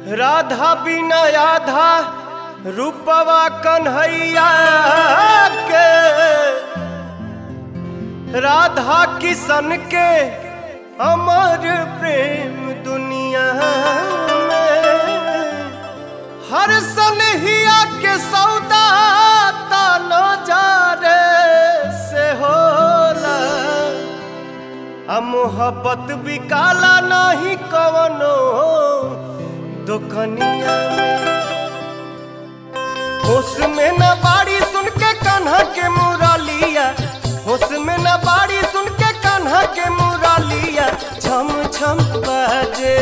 राधा बिना आधा रूपवा कन्हैया के राधा किशन के अमर प्रेम दुनिया में हर सनहिया के सौदा ताना जा रे से होला आ मोहब्बत भी काला नहीं कवनो दुकनिया में होश में न बाड़ी सुन के कान्हा के मुरलिया होश में न बाड़ी सुन के कान्हा के मुरलिया छम छम बाजे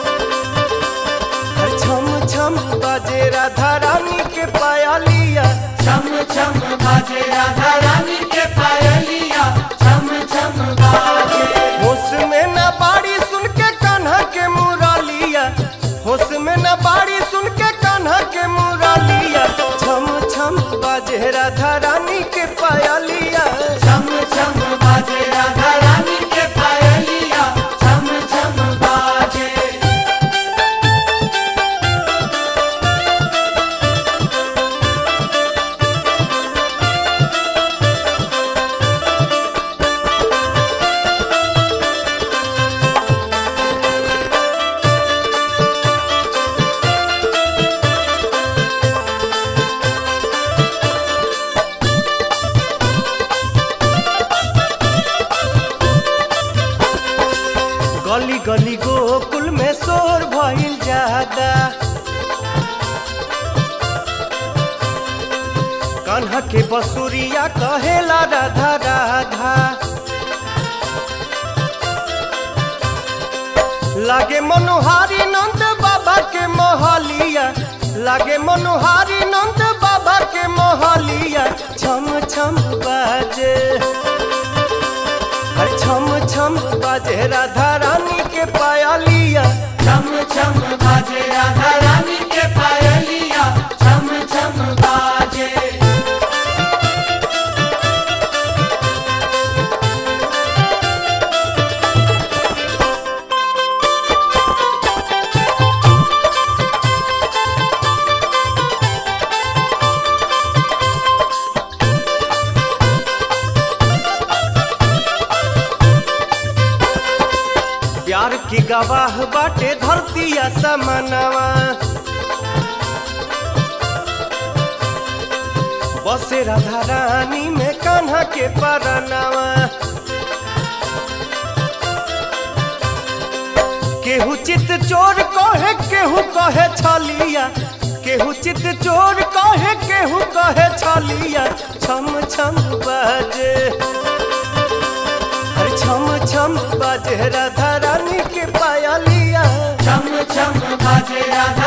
हर छम छम बाजे राधा रानी के पायलिया छम छम बाजे राधा रानी के पायलिया छम छम बाजे होश में न बाड़ी सुन के कान्हा के मुरलिया होश में न बाड़ी सुन के कान्हा के मुरलिया छम छम बाजे राधा रानी के पायलिया छम छम बाजे राधा रानी के पायलिया छम छम बाजे गली गली गोकुल में शोर भइल ज्यादा कान्हा के बसुरिया कहेला राधा राधा लागे मनोहारी नंद बाबा के मोहलिया लागे मनोहारी नंद बाबा के मोहलिया छम छम बाजे हर छम छम बाजे राधा रानी के पायलिया छम छम बाजे राधा रानी के पायलिया छम छम बाजे प्यार की गवाह बाटे धरतिया समनवा बसे राधा रानी में कान्हा के परनवा केहू चित चोर कहे केहू कहे छलिया केहू चित चोर कहे केहू कहे छलिया छम छम बाजे हर छम छम बाजे राधा रानी के पायलिया छम छम बाजे राधा